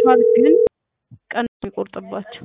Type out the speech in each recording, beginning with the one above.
ይደርሷል፣ ግን ቀን ነው የሚቆርጥባቸው።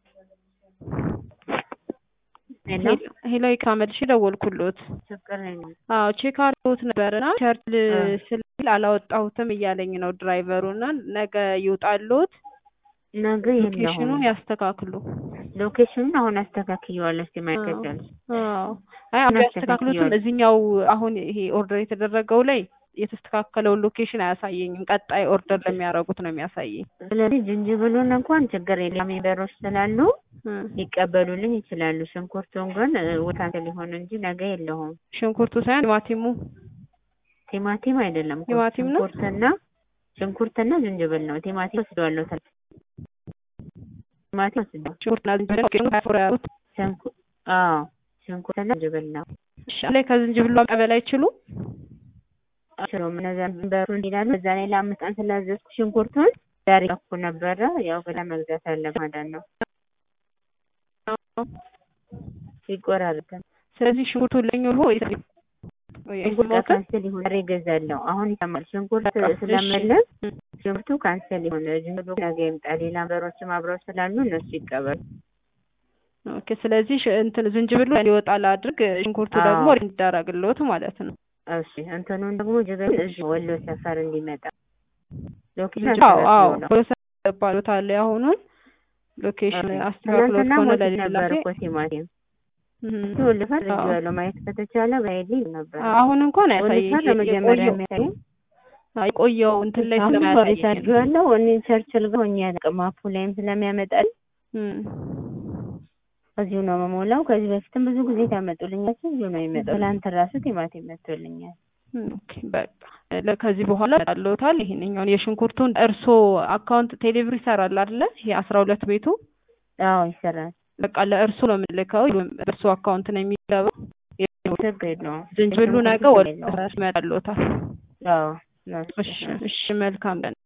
ሄሎ ሄሎ ይካመልሽ ደወልኩሎት። ችግር የለም። አዎ ቼክ አድርጎት ነበርና ቸርች አ። ስል አላወጣሁትም እያለኝ ነው ድራይቨሩ እና ነገ ይውጣሎት ነገ ሎኬሽኑን የለሁም። ያስተካክሉ። ሎኬሽኑን አሁን አስተካክየዋለሁ። እስኪ ማይከተል አዎ አይ አሁን ያስተካክሉትም እዚህኛው አሁን ይሄ ኦርደር የተደረገው ላይ የተስተካከለውን ሎኬሽን አያሳየኝም። ቀጣይ ኦርደር ለሚያደርጉት ነው የሚያሳየኝ። ስለዚህ ዝንጅብሉን እንኳን ችግር የለም። ሜምበሮች ስላሉ እ ሊቀበሉልኝ ይችላሉ። ሽንኩርቱን ግን ወታንተ ሊሆን እንጂ ነገ የለሁም። ሽንኩርቱ ሳይሆን ቲማቲሙ ቲማቲም አይደለም እኮ ቲማቲም ነው? ሽንኩርትና ሽንኩርትና ዝንጅብል ነው። ቲማቲም ወስደዋለሁ። ተል- ቲማቲም ወስደዋለሁ። ሽንኩርትና ዝንጅብል ፍሮ ያሉት ሽንኩ- አዎ ሽንኩርትና ዝንጅብል ነው። እሺ፣ ላይ ከዝንጅብሉ መቀበል አይችሉም። አችሎም እነዚያ በሩ ይላሉ። በዛ ላይ ለአምስት ቀን ስላዘዝኩ ሽንኩርቱን ዛሬ እኮ ነበረ። ያው ብላ መግዛት አለ ማለት ነው። ይቆራረጣል። ስለዚህ ሽንኩርቱ ለኝ ብሎ ሽንኩርት ካንስል ይሁን ዛሬ እገዛለሁ። አሁን ይሰማል። ሽንኩርት ስለመለስ ሽንኩርቱ ካንስል ይሁን ዝንብሉ ነገ ይምጣ። ሌላ በሮችም አብረው ስላሉ እነሱ ይቀበሉ። ኦኬ። ስለዚህ ሽ- እንትን ዝንጅብሉ እንዲወጣ ላድርግ፣ ሽንኩርቱ አዎ። ደግሞ እንዲዳረግልዎት ማለት ነው። እሺ እንትኑን ደግሞ ጅበል እዚህ ወሎ ሰፈር እንዲመጣ ሎኬሽን አዎ አዎ ነው። ፕሮሰስ ባሉታል አሁኑን ሎኬሽን አስተካክሎት ትናንትና ከሆነ ሞት ለሌላ ነበር ጊዜ እኮ ቲማቲም እም፣ ወልፈር አዎ። ያለው ማየት ከተቻለ ባይልኝ ነበር። አሁን እንኳን ያሳየኝ ወልፈር ለመጀመሪያ የቆየው የሚያሳይ የቆየው እንትን ላይ አሁን ሪቻርድ ስለማያሳየኝ ነው። ያለው እኔ ቸርችል ጋር ሆኜ አላውቅም። ማፑ ላይም ስለሚያመጣል እም፣ እዚሁ ነው መሞላው። ከዚህ በፊትም ብዙ ጊዜ ታመጡልኛል። እዚሁ ነው የሚመጣው። ትናንት ራሱ ቲማቲም መጥቶልኛል። እም፣ ኦኬ በቃ ለ- ከዚህ በኋላ ያለውታል ይሄንኛውን የሽንኩርቱን እርሶ አካውንት ቴሌብር ይሰራል አይደለ? ይሄ አስራ ሁለት ቤቱ አዎ ይሰራል። በቃ ለእርሱ ነው የምልከው። በእርሱ አካውንት ነው የሚገባው። ችግር የለውም። ዝንጅብሉ ነገ የሽንኩርቱ ወደ ችግር የለውም። ይመጣልዎታል። አዎ እሺ እሺ፣ መልካም ቀን